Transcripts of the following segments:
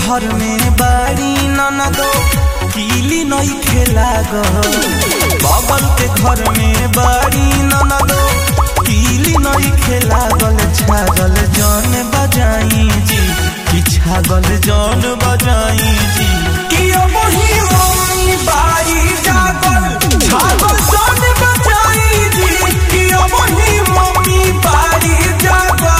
घर में बाड़ी ननदो कीली नई खेला बगल के घर में बाड़ी ननदो कीली नई खेला गल छागल जौन बजाई जी कि छागल जौन बजाई जी कि अब ही मम्मी बाड़ी जागल छागल जौन बजाई जी कि अब ही मम्मी बाड़ी जागल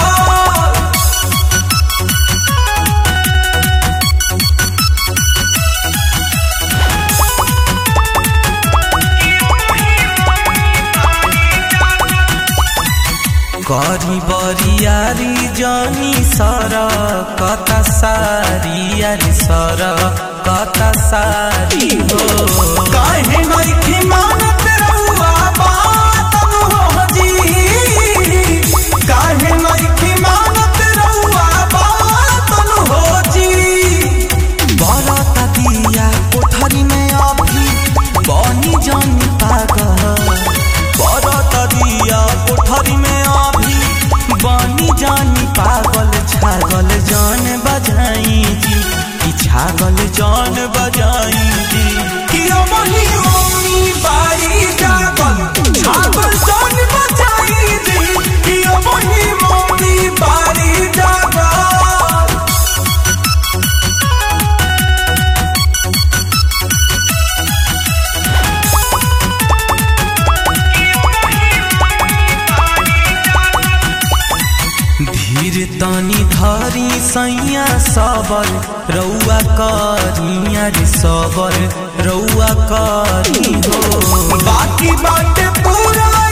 करी बरियारी जनी सर कता सारी यारी सर कता सारी हो काहे नइखे मानत रउआ बात हो जी काहे नइखे मानत रउआ बात हो जी बरता दिया कोठरी में अभी बनी जानी पागल बरता दिया कोठरी में अभी बनी जानी पागल छागल जान बजाई जी कि छागल जान बजाई जी कि अमही मम्मी बारी जागल छागल जान बजाई जी कि अमही मम्मी बारी जागल धीर तनी धरी सैया सबर रउआ करिया रे सबर रउआ करी हो बाकी बाटे पूरा